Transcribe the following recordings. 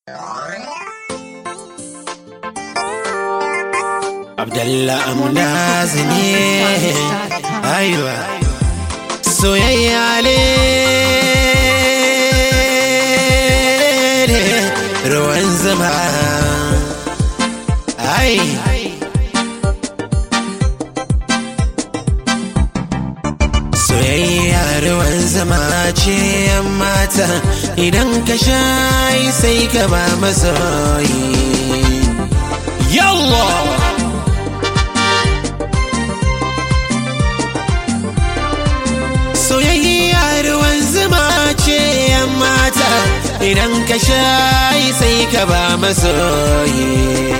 Abdallah Amnaz ne aiwa soyayya ne ruwan zama ai soyayya ruwan zama ce yan mata idan ka shayi sai ka ba masoyi yallah soyayya ruwan zuma ce yan mata idan ka shayi sai ka ba masoyi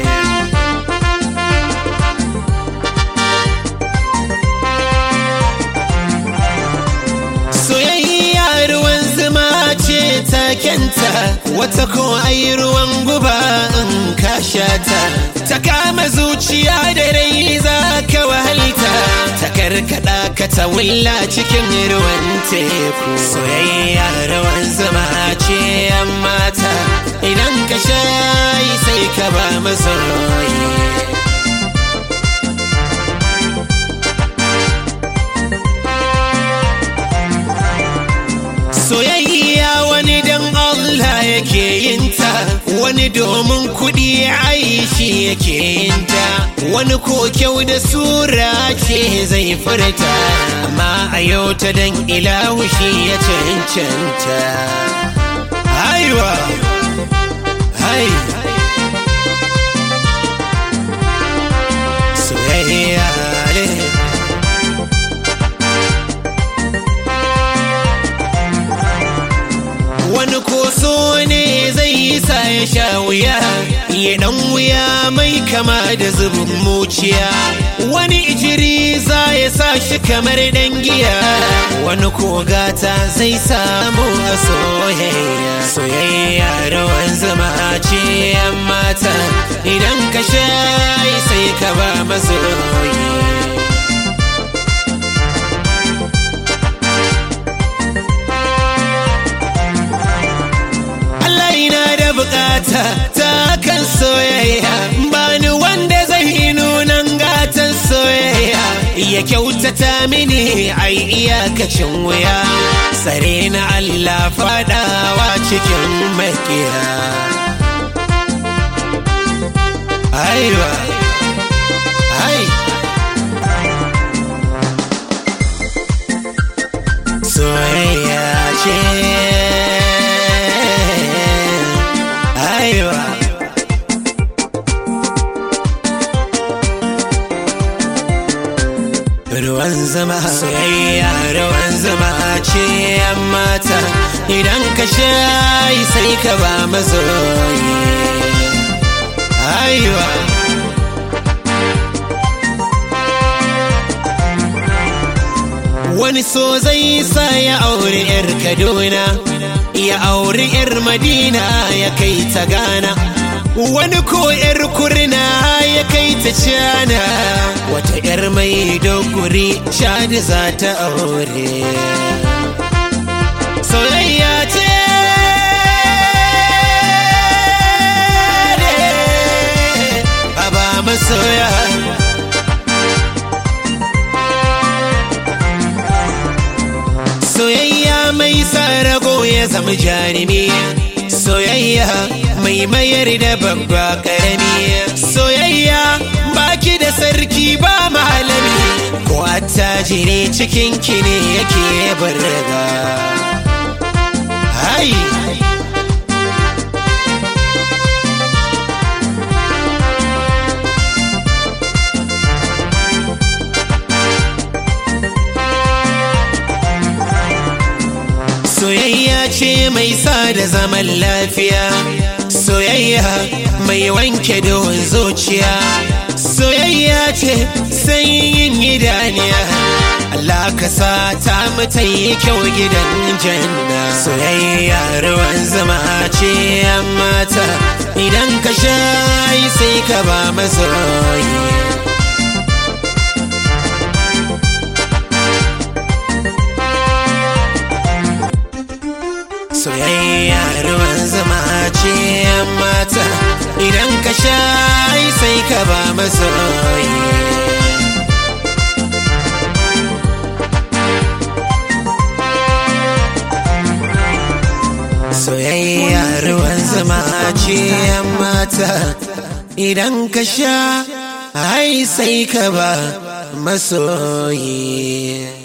soyayya ruwan zuma ce takenta wata ko ai ruwan guba in ka shata ta kama zuciya da rai za ka wahalta ta karkada ka ta wulla cikin ruwan teku soyayya ruwan zuma ce yan mata idan ka shayi sai ka ba masoyi soyayya wani dan Allah yake yinta wani domin kuɗi aishi yake yinta wani ko kyau da sura ce zai furta amma a yau ta dan ilahu shi ya cancanta haiwa hai soyayya ne wani koso ne zai yi sa ya sha wuya ya dan wuya mai kama da zubin muciya wani ijiri za ya sa shi kamar dan giya wani kogata zai samu a soyayya soyayya rawan zama ce yan mata idan ka shayi sai ka ba masoyi bukata ta kan soyayya bani wanda zai nunan gatan soyayya ya kyautata mini ai iyakacin wuya tsare na Allah fadawa cikin makiya aiwa ai soyayya ce aiwa ruwan zama soyayya ruwan zama ce yan mata idan ka shayi sai ka ba mazoyi aiwa wani so zai sa ya auri 'yar kaduna ya auri 'yar madina ya kai ta gana wani ko 'yar kurna ya kai ta cana wata 'yar mai doguri shadi za ta aure soyayya ce Baba masoya soyayya mai sa rago ya zama jarumi soyayya mai mayar da babba karami soyayya baki da sarki ba malami ko attajiri cikin ki ne yake barga hai soyayya ce mai sa da zaman lafiya soyayya mai wanke don zuciya soyayya ce sanyin idaniya Allah ka sa ta mata yi kyau gidan janna soyayya ruwan zama ce yan mata idan ka shayi sai ka ba masoyi soyayya ruwan zama ce amma zuma ce mata idan ka sha ai sai ka ba masoyi